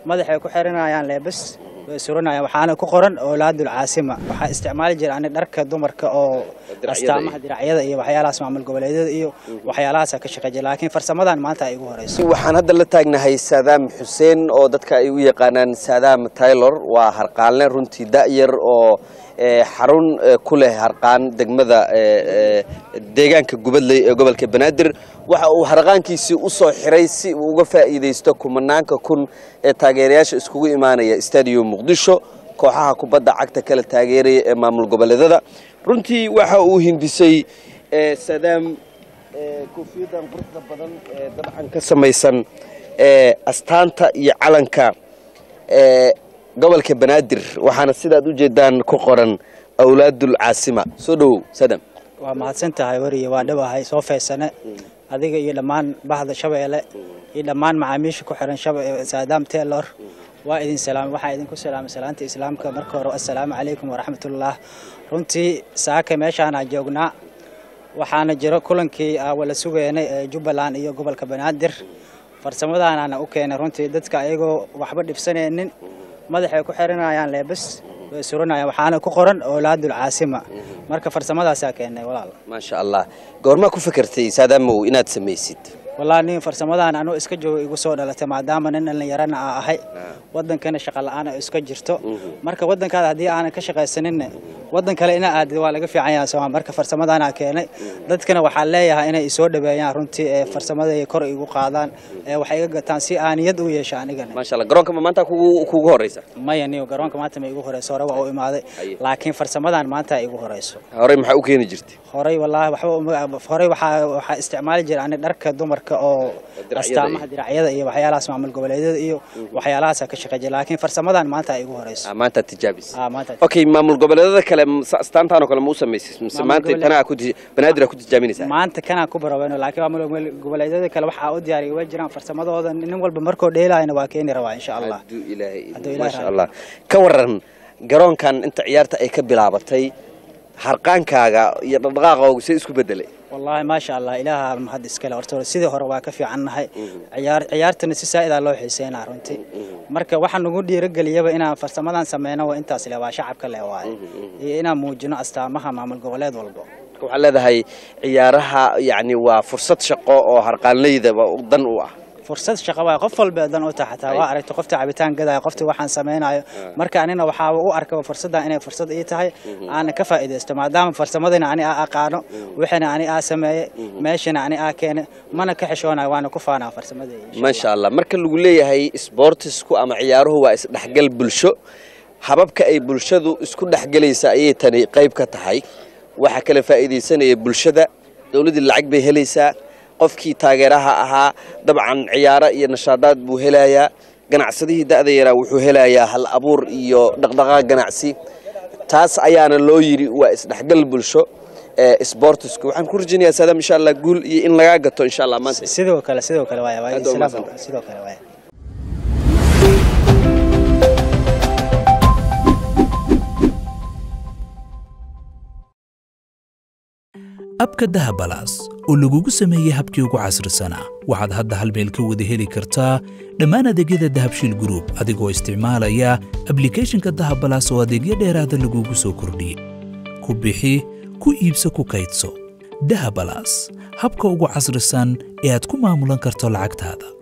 madaxay ku xiranayaan leebas way suranayaan waxaana ku qoran oolaadul caasima waxaa isticmaali jira ani dharka dumarka oo astaamaha diracyada iyo waxyaalahaas maamul goboleedyada iyo waxyaalahaasa ka shaqeey jira laakiin farsamadan maanta ay igu horeyso waxaan hadda la taagnahay saadaam xuseen oo dadka ay u yaqaanaan saadaam taylor waa harqaanle runtii da'yar oo xarun ku leh harqaan degmada deegaanka gubadley ee gobolka banaadir waxa uu harqaankiisii u soo xiray si uu uga faa'iidaysto kumanaanka kun ee taageerayaasha iskugu imaanaya stadium muqdisho kooxaha kubadda cagta kala taageeraya ee maamul goboleedada runtii waxa uu hindisay saadaam koofiyadan quruxda badan ee dabcan ka samaysan astaanta iyo calanka gobolka banaadir waxaana sidaad u jeedaan ku qoran awlaadul caasima soo dhowow sadam waa mahadsan tahay weriye waa dhawahay soo feysane adiga iyo dhammaan bahda shabeelle iyo dhammaan macaamiisha ku xiran saadaam taylor waa idin salaamay waxaa idinku salaamay salaanta islaamka marka hore assalaamu calaykum waraxmatullah runtii saaka meeshaana joognaa waxaana jiro kulankii wala sugeynay ee jubbaland iyo gobolka banaadir farsamadaanaana u keenay runtii dadka ayagoo waxba dhibsanaynin madaxay ku xiranayaan leebas way suranayaan waxaana ku qoran oolaadul caasima marka farsamadaasaa keenay walaal maasha allah goormaa ku fakartay saadaamow inaad samaysid wallaahi nin farsamadan anuu iska joogo igu soo dhalatay maadaama nin dhallinyarana aa ahay wadankana shaqa la-aan ay iska jirto marka wadankaada haddii aanan ka shaqaysaninna wadan kale ina aadid waa laga fiican yahay sooma marka farsamadaana keenay dadkana waxaa leeyahay inay isoo dhaweeyaan runtii ee farsamada kor igu qaadaan ee wax iga gataan si aaniyad u yeesha anigana maasha allah garoonka ma maanta kugu kugu horeysa maya niyo garoonka maanta ma igu horeyso hore waa u imaaday laakiin farsamadan maanta igu horeyso horey maxaa u keeni jirtay horey wallaahi waxba horey waxaa waxaa isticmaali jira ani dharka dumarka oo astaamaha diracyada iyo waxyaalahaas maamul goboleedyada iyo waxyaalahaasa ka shaqeey jira laakiin farsamadan maanta ay igu horeyso maanta tijaabis ah maanta okay maamul goboleedada kale astaantaan oo kale ma u samaysay mise maanta tanaa ku banaadir ku tijaabinaysaa maanta kana ku barabayno laakiin maamul goboleedyada kale waxaa u diyaariyay way jiraan farsamadooda nin walba markoo dheelayna waa keeni rabaa insha allah hadduu ilaahay Hadduu Ilaahay maasha raaco. allah ka waran garoonkan inta ciyaarta ay ka bilaabatay harqaankaaga iyo dhaqdhaqaaqoogu see isku bedelay wallaahi maasha allah ilaaha mahad iskale horta sidii hore waa ka fiicannahay ciyaar ciyaartana si saa'idaa loo xiiseynaa runtii marka waxaa nagu dhiirageliyaba inaan farsamadan sameyno waa intaas le waa shacabka le waaye iyo inaan muujino astaamaha maamul goboleed walba marka waxaa leedahay ciyaaraha yacni waa fursad shaqo oo harqaanleydaba dan u ah fursad shaqo waay qof walba dan u tahay xataa waa aragtay qofta cabitaan gadaya qofta waxaan sameynayo marka anina waxaa u arkaba fursaddan inay fursad ii tahay aana ka faa'iidaysto maadaama farsamadina ani aa aqaano wixina ani aa sameeyey meeshana ani aa keene mana ka xishoonayo waana ku faanaa farsamadeyda maasha allah marka lagu leeyahay sboortisku ama ciyaaruhu waa isdhexgal bulsho hababka ay bulshadu isku dhexgelaysa ayay tani qayb ka tahay waxaa kala faa'iidaysanaya bulshada dowladdii lacag bay helaysaa qofkii taageeraha ahaa dabcan ciyaaro iyo nashaadaad buu helayaa ganacsadihii da'da yaraa wuxuu helayaa hal abuur iyo dhaqdhaqaaq ganacsi taas ayaana loo yidhi waa isdhexgal bulsho ee sboortisku waxaan ku rajaynayaa saadaam insha allah guul iyo in lagaa gato insha allah maanta sidoo kale sidoo kale waay waay Aad waa islaam mahadsantahay. sidoo kale waay abka dahabalaas oo lagugu sameeyey habkii ugu casrisanaa waxaad hadda hal meel ka wada heli kartaa dhammaan adeegyada dahabshiil group adigoo isticmaalaya ablicathonka dahabalaas oo adeegyo dheeraada lagugu soo kordhiyey ku bixi ku iibso ku kaydso dahabalaas habka ugu casrisan ee aad ku maamulan karto lacagtaada